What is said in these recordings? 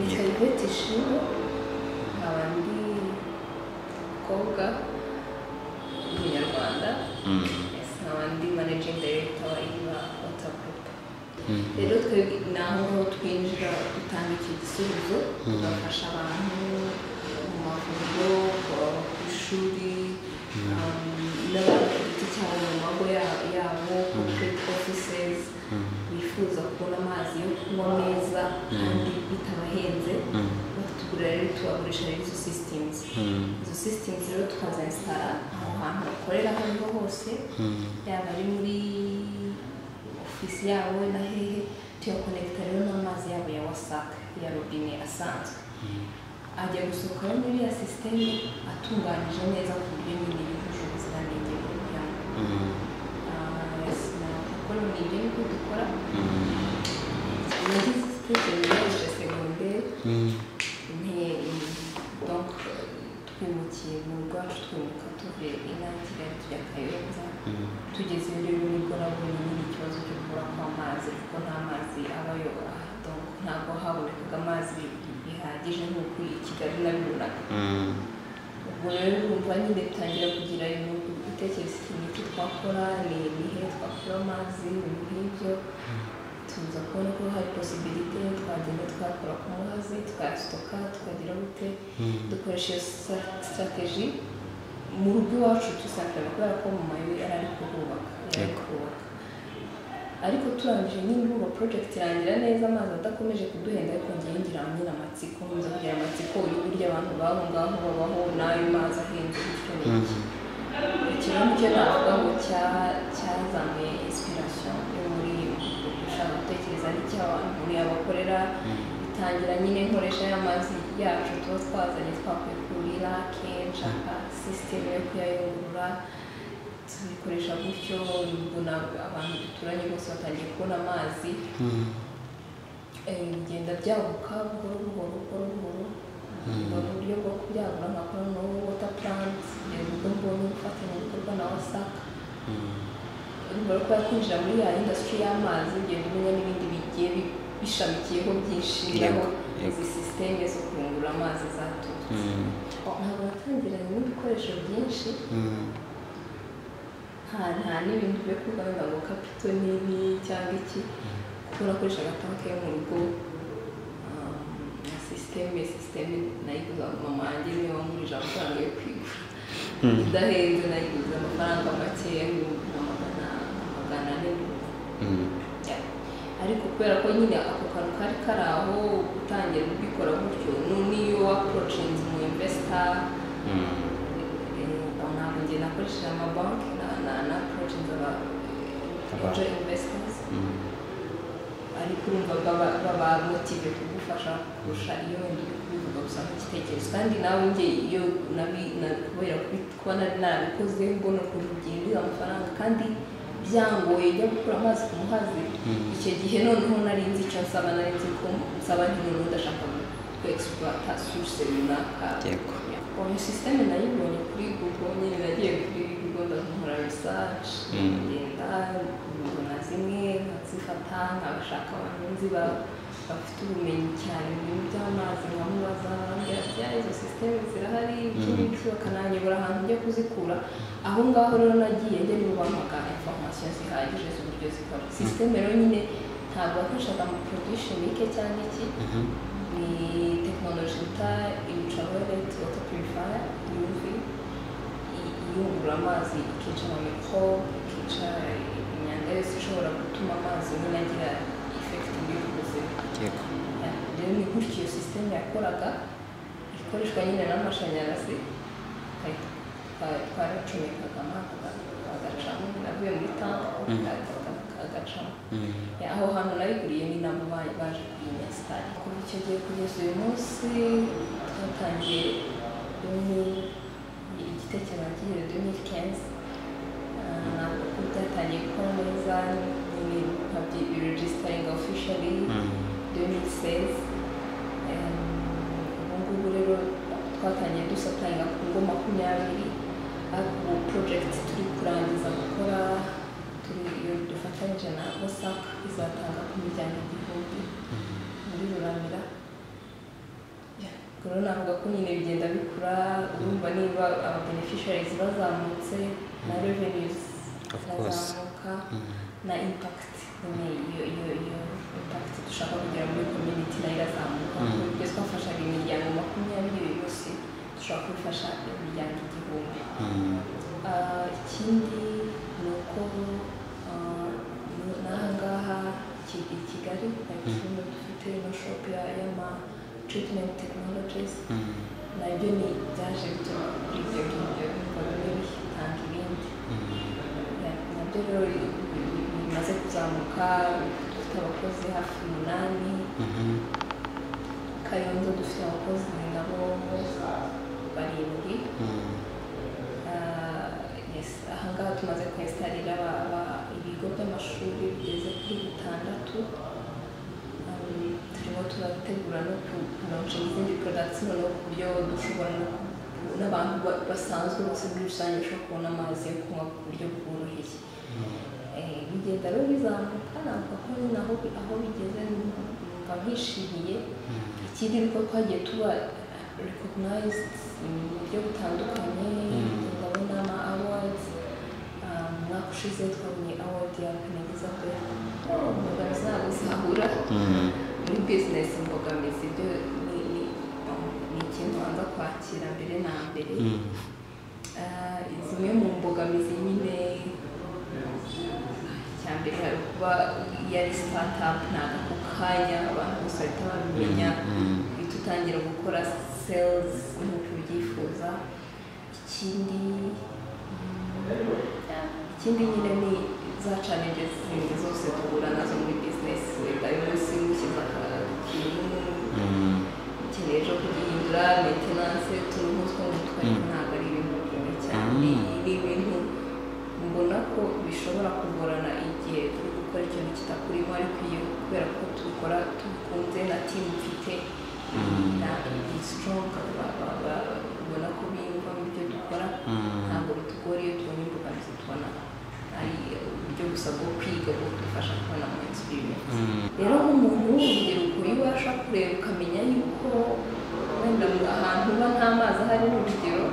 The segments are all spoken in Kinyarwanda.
interineti ishimwe nkaba ndi umukobwa w'umunyarwanda Yes, nkaba ndi managing director wa iba wata group rero twe ni aho ngaho twinjira dutanga iki gisubizo tugafasha abantu mu mavuriro ku ishuri um, n'abantu ku giti cyabo mu mago ya- yabo corporate offices bifuza kubona amazi yo kunywa meza kandi bitabahenze batugurira rero tubagurisha rero izo systems izo systems rero tukazayinsitara aho hantu bakorera aho ariho hose yaba ari muri ofisi yabo na hehe tuyakonekita rero n'amazi yabo ya wasac ya robine asanzwe ajya gusohoka rero muri ya sisiteme atunganyije neza ku buryo nyine yujuje ubuziranenge bw'umuryango kuko ni ibyo nibyo dukora muri sisiteme yaje segonderi Mais donc twimukiye mu rwacu twimuka tuvuye inaha i Kigali tujya Kayonza tugeze rero nibwo nabonye nyine ikibazo cyo kubura kw'amazi kuko nta mazi abayobora donc ntabwo habonekaga amazi bihagije nk'uko i Kigali nabibonaga ubwo rero urumva nyine dutangira kugira ibihugu gutekereza ikintu icyo twakora ni ibihe twakura amazi ibintu nk'ibyo tuza kubona ko hari posibilite twagenda twakora ku muhazi twayasitoka tukagira gute dukoresha iyo sitrategi mu rugo iwacu dusakara kubera ko mu mayu yari ari kuhubaka yari ari Yego. kuhubaka ariko turangije nyine ubu project irangira neza amazi adakomeje kuduhenda ariko ngewe ngira nyine amatsiko nza kugira amatsiko y'uburyo abantu babo ngaho babaho n'ayo mazi ahenze bityo n'iki ikintu nicyo navuga ngo cya- cyazamuye inspiration yo muri gushaka gutekereza n'icy'abantu yabakorera itangira nyine nkoresha ya mazi yacu tuba twazanye twakuye kuri rake nshaka sisiteme yo kuyayungurura tubikoresha gutyo ubwo nabwo abantu duturanye bose batangiye kubona amazi Eh, bigenda byaguka buhoro buhoro buhoro buhoro mu buryo bwo kubyagura nkakora no water plant kugeza ubwo mbonye ubufatanyabikorwa na wasaka urugero ko yakwinjira muri ya industry y'amazi ugenda umenya n'ibindi bigiye bi- bishamikiyeho byinshi Yego, naho yego. izi sisiteme zo kuyungurura amazi zaturutse ntabwo natangiranye n'ibikoresho byinshi nta nta n'ibintu byo kuganga ngo kapito nini cyangwa iki kuko nakoreshaga tanke yo mu rugo um, na sisiteme sisiteme nayiguza mama wanjye niwe wangurije amafaranga yo kwigura idahenze nayiguze amafaranga makeya y'ibihumbi nka magana magana ane n'ubu. Ya. ariko kubera ko nyine ako kantu kari kari aho utangiye kubikora gutyo nu- n'iyo wapurocinze umu investor ntabwo njye nakoresheje amabanki na na na project aba Abantu. angel investors ariko urumva baba baba motive kugufasha kurusha iyo wenda uri kubivuga gusa nk'igitekerezo kandi nawe njye iyo nabi na- kubera kubi- kuba nari narabikoze mbona ukuntu byinjiza amafaranga kandi byangoye njya gukura amazi ku muhazi icyo gihe noneho nari nzi icyo nsaba nari nzi ko nsaba nti noneho ndashaka ku exploita source runaka Yego. ubu sisiteme nayibonye kuri google nyine nagiye kuri google ndakora research Mm. ngenda mbona zimwe nkazifata nkabashaka abantu nzi ba- bafite ubumenyi cyane mu bintu by'amazi nkamubaza nkambwira ati "Ya, izo sisiteme zirahari iki n'iki bakananyobora ahantu njya kuzikura aho ngaho rero nagiye njya nibo bampaga information zihagije z'uburyo zikora sisiteme rero nyine ntabwo yakoreshaga mu production mike cyangwa iki ni tekinoloji bita ultraviolet water purifier UV i- iyungurura amazi ikica ama microbe ikica imyanda yose ishobora gutuma amazi nyine agira effect mbi ku buzima rero ni gutyo iyo sisiteme yakoraga ikoreshwa nyine n'amashanyarazi Twa- twa- twaracomekagamo agacamo navuye muri tanke agacamo Ya, aho hantu nayiguriye ni nabo ba- baje kuyinyesitara kuva icyo gihe kugeza uyu munsi twatangiye doni igitekerezo kigeze doni kenzi ntabwo ko byatangiye gukora neza nyine nkabyiregisitaringa ofishari doni sezi ubu ngubu rero twatangiye dusataringa ku ngo makumyabiri ariko porojegiti turi kurangiza gukora turi iyo dufatanyije na wasaka izatanga ku miryango igihumbi muri ruramira rero navuga ko nyine bigenda bikura urumva niba aba beneficiaries bazamutse na revenues Of course. zirazamuka na impact nyine iyo iyo iyo impact dushaka kugera muri community nayo irazamuka Mm. ibyo twafashaga imiryango makumyabiri uyu munsi dushobora kubifasha imiryango igihumbi Mm. Ah, ikindi ni uko ah, n- n'aha ngaha Ki- i kigali nayo dufite ino shop ya- y'ama treatment technologies Mm. nabyo ni byaje bituma kuri ibyo ngibyo bikora n'ibitanga ibindi Mm. Na- nabyo rero bi- bi- bimaze kuzamuka dufite abakozi hafi umunani Mhm. kayonza dufite abakozi nabo barindwi Mm. Ah, yes aha ngaha tumaze kwesitarira aba- aba- ibigo by'amashuri bigeze kuri bitandatu Um, turimo turategura no kunoca izindi products noneho ku buryo dushobora no ku- n'abantu ba- basanzwe bose muri rusange bashobora kubona amazi yo kunywa ku buryo bworoshye Eh, bigenda rero bizamuka navuga ko nyine aho bi- aho bigeze numva nkishimiye ikindi ni uko twagiye tuba recognized mu buryo butandukanye Mm. ndabona ama awards Ah, mu mwaka ushize twabonye award ya penegeza pe imbogamizi ntabwo zahura Mm. muri business imbogamizi byo ni- ni ni ikintu banza kwakira mbere na mbere Mm. Ah, zimwe mu mbogamizi nyine cya mbere hari ukuba iyo ari startup ntabwo ako kanya abantu bose bahita babimenya Mm. uhita utangira gukora sales nk'uko ubyifuza ikindi mm, ikindi nyine ni za challenges zindi zose duhura nazo muri business wenda uyu munsi mushyize ikintu Mm. ukeneye ejo kugihindura maintenance turuhu two mu mutwe ariko Mm. ntabwo ari ibintu bikomeye cyane Mm. ni ibintu mbona ko bishobora kugorana igihe turi gukora ikintu kitakurimo ariko iyo kubera ko tubikora tubikunze na timu mfite Mm. na ni strong ba- ba- ba- ubona ko biyumva mu byo dukora Mm. ntabwo bitugora iyo tubonye imbogamizi tubona ari uburyo gusa bwo kwiga bwo kudufasha kubona ama experience Mm. rero nk'umuntu w'urubyiruko iyo ubasha kureba ukamenya yuko wenda mu ahantu uba nta mazi ahari ni urugero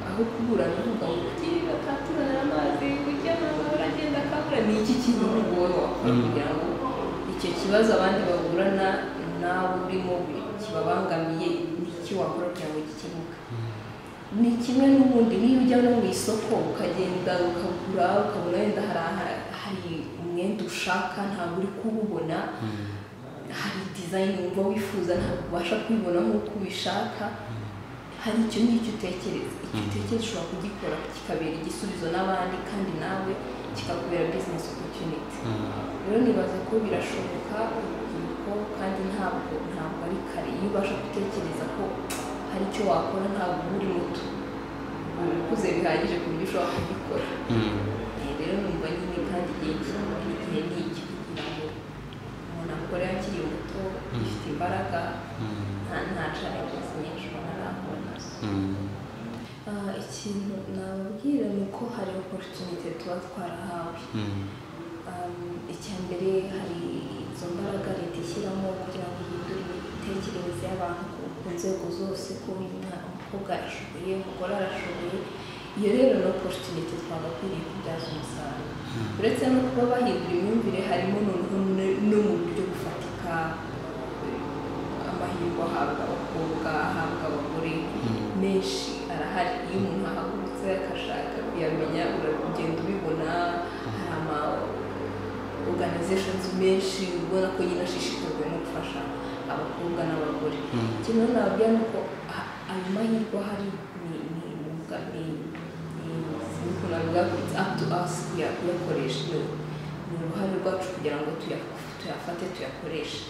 aho kubura n'uvuga ngo ugire akatuzanira amazi ujya nawe uragenda akabura ni iki kintu wowe wakora Mm. kugira ngo icyo kibazo abandi baburana nawe urimo bi- kibabangamiye n'iki wakora kugira ngo gikemuke ni kimwe n'ubundi niyo ujya no mu isoko ukagenda ukagura ukabona wenda hari aha- hari umwenda ushaka ntabwo uri kuwubona Mm. hari dizayini wumva wifuza ntabwo ubasha kubibona nk'uko ubishaka hari icyo ngicyo utekereza icyo Mhm. utekereza ushobora kugikora kikabera igisubizo n'abandi kandi nawe kikakubera business opportunity Mm. rero nibaza ko birashoboka urubyiruko kandi ntabwo ntabwo ari kare iyo ubasha gutekereza ko hari icyo wakora ntabwo uba uri muto uba ukuze bihagije ku buryo ushobora kubikora Mm. Eh, rero numva nyine kandi igihe kinini igihe ni iki kugira ngo umuntu akore akiri muto gifite imbaraga Mm. nta nta challenges nyinshi ubona arahura nazo Mm. Ah, ikintu nababwira ni uko hari opportunity tuba twarahawe Mm. Um, icya mbere hari izo mbaraga leta ishyiramo kugira ngo ihindure imitekerereze y'abantu ku, ku nzego zose ko uyu mwana- umukobwa arashoboye umugore arashoboye iyo rero ni opportunity twagakwiriye kubyaza umusaruro uretse no kuba bahindura imyumvire harimo noneho ne- no mu buryo bufatika eh, amahirwe ahabwa abakobwa ahabwa abagore menshi arahari iyo umuntu ahagurutse akashaka kuyamenya uragenda ubibona hari ama organizations menshi ubona ko nyine ashishikajwe no gufasha abakobwa n'abagore Mm. kimwe nababwira ni uko a- ayo mahirwe ahari ni ni umwuga ni ukuntu navuga ko it's up to us kuya- kuyakoresha ni ni uruhare rwacu kugira ngo tuya- tuyafate tuyakoreshe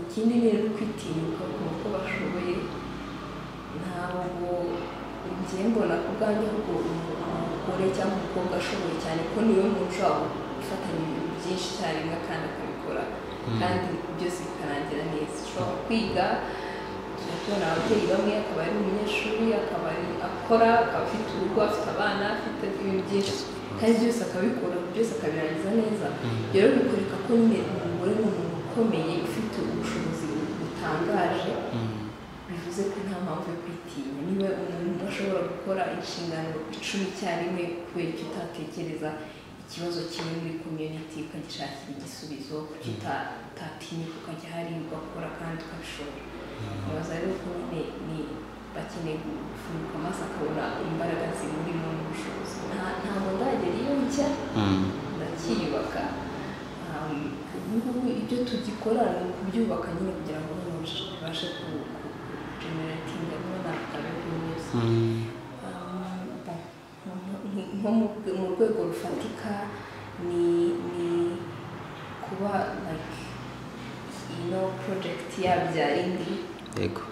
ikindi ni rero kwitinyuka ukumva ko bashoboye ntabwo njye mbona ku bwanjye ahubwo umugore cyangwa umukobwa ashoboye cyane ko niwe muntu ushobora gufatanya ibintu byinshi icyarimwe kandi akabikora Mm. kandi byose bikarangira neza ushobora kwiga tubona ababyeyi bamwe akaba ari umunyeshuri akaba ari akora akaba afite urugo afite abana afite ibintu byinshi kandi byose akabikora byose akabirangiza neza Mm. rero bikwereka ko nyine umugore ni umuntu ukomeye ufite ubushobozi butangaje Mm. bivuze ko nta mpamvu yo kwitinya niba umuntu ashobora gukora inshingano icumi icyarimwe kubera icyo utatekereza ikibazo kimwe muri community ukagishakira igisubizo kuki utatinyuka ukajya hariya ugakora kandi ukabishobora abaza rero ko nyine ni bakeneye gufunguka amaso akabona imbaraga zimurimo n'ubushobozi Nta- ntabwo ndagera iyo njya ndacyiyubaka Um, ubu ngubu ibyo tugikora ni ukubyubaka nyine kugira ngo noneho bibashe kugeneratinga kubona akabeho neza Um, bo- nko- nko mu- mu rwego rufatika ni ni kuba like you know project yabyara indi yego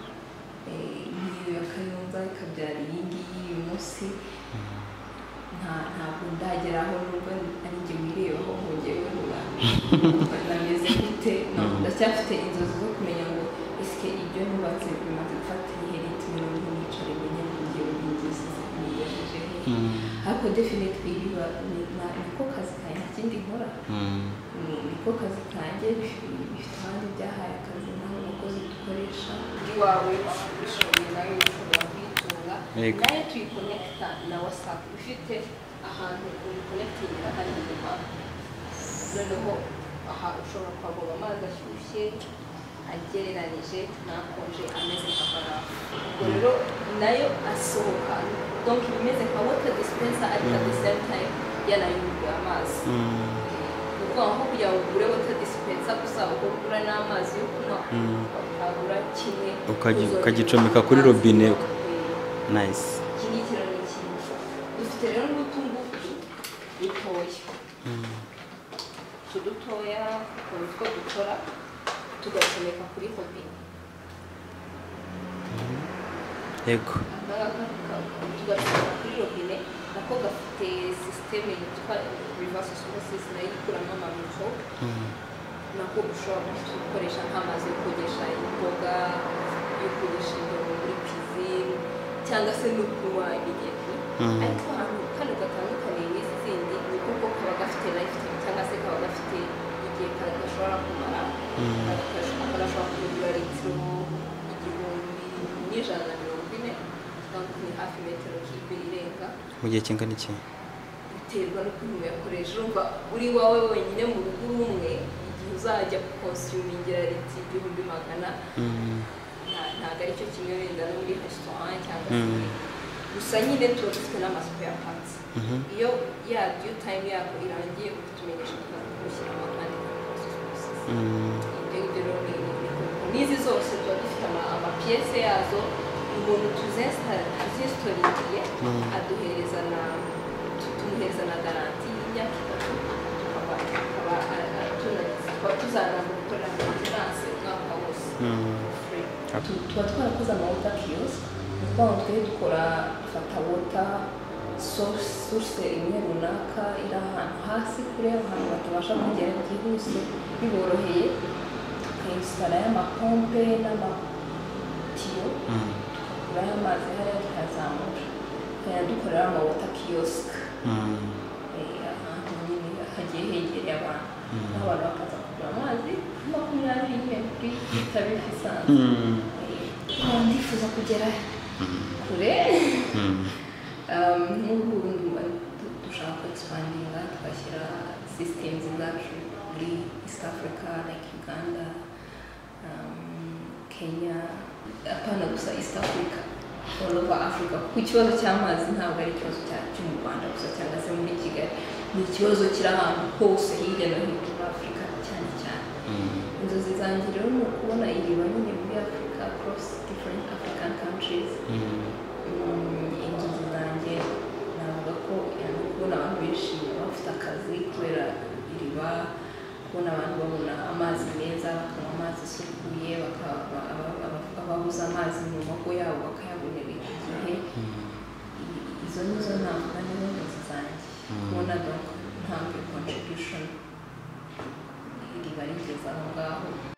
eh, nk'iyo ya kayonza ikabyara iyi ngiyi uyu munsi nta- ntabwo ndagera aho nubwo ari njye wirebaho ngo njyewe nuba nameze gute No, ndacyafite inzozi zo kumenya ngo ese ibyo nubatse bimaze gufata ibihe ritme n'ubu nicare menya ngo njyewe n'inzozi nigejeje he ariko definitely biba ni- na- niko kazi kanjye nta kindi nkora Ni- niko kazi kanjye bifi- bifite abandi byahaye akazi nabo abakozi dukoresha iwawe wabishoboye nawe ushobora kuyitunga Yego. nayo tuyikonekita na wasapu ifite ahantu uyikonekitingira hari inyuma noneho aha ushobora kuhagoma amazi ashyushye agereranyije n'akonje ameze nka barafu ubwo rero nayo asohoka donc iba imeze nka water dispenser ariko at the same time yanayunguye amazi ni ukuvuga nko kugira ngo ugure wota disipensa gusa uko ugura n'amazi yo kunywa Mm. ukagura kimwe Ukagi- uzongera ukagicomeka kuri amazi robine. ukanywa. Eh, nice iki ngiki rero ni kimwe dufite rero n'utungutu dutoya utu dutoya ni utwo dukora tugacomeka kuri robine yego akangaka ka- tugacomeka kuri robine nako gafite sisiteme yitwa reverse osmosis nayo ikuramo amamikorobe nako ushobora gukoresha nk'amazi yo kogesha imboga yo kogesha ibintu muri pisine cyangwa se no kunywa imigezi Mhm. ariko ahantu kano gatandukaniye n'izi zindi ni kuko kaba gafite lifetime cyangwa se kaba gafite igihe ka- gashobora kumara Mhm. Aka gashobora kugura litiro igihumbi n'ijana na mirongo ine cyangwa ni hafi metero kibe irenga mu gihe kingana iki biterwa n'ukuntu uyakoresha urumva uri iwawe wenyine mu rugo uri umwe igihe uzajya konsumingira liti igihumbi magana Mm. nta- ntabwo ari cyo kimwe wenda no muri resitora cyangwa se Mm. ibindi. gusa nyine tuba dufite n'amasuku ya pansi Mhm. iyo ya due time yako irangiye kutumenyesha tukaza kumushyiramo kandi Mm. ibyo ngibyo rero ni ni- n'izi zose tuba dufite ama- amapiyese yazo umuntu tuzesita- tuzisitoririye Mm. aduhereza na tu- tumuhereza na garanti y'imyaka itatu tukaba tukaba a- a- tuna- tukaba tuzanaza gukorera maintenance umwaka wose Mm. free Yep. Tu- tuba twarakoze amawota kiyosike ni ukuvuga ngo twe dukora fata wota source imwe runaka iri ahantu hasi kure ahantu batabasha kugera byihuse biboroheye tukayisitara y'amapompe n'amatiyo Mm. tukagurayo amazi hariya tukayazamura tukajya dukorera amawota kiyosike Mm. Eh, ahantu nyine hagiye hegereye abantu Mm. aho abantu bakaza kugura amazi makumyabiri nyine kuri litabiri isanzwe Mm. Nkaba ndifuza kugera kure Mm. Um, n'ubu bundi bari- du- dushaka expandinga tugashyira systems zacu muri east africa like uganda um, kenya apana gusa east africa all over africa kuko ikibazo cy'amazi ntabwo ari ikibazo cya- cyo mu rwanda gusa cyangwa se muri kigali ni ikibazo kiri ahantu hose hirya no hino muri afurika cyane cyane Mm. inzozi zanjye rero ni ukubona iriba nyine muri afurika across different african countries Mm. Mm, inzozi zanjye navuga ko yani kubona abantu benshi bafite akazi kubera iriba kubona abantu babona amazi meza bakanywa amazi asukuye baka- aba- aba- aba- ababuze amazi mu mago yabo bakayabonera igihe I- izo ni zo navuga nizo nzozi zanjye Mm. kubona donc ntambwe contribution iriba rigeze aho ngaho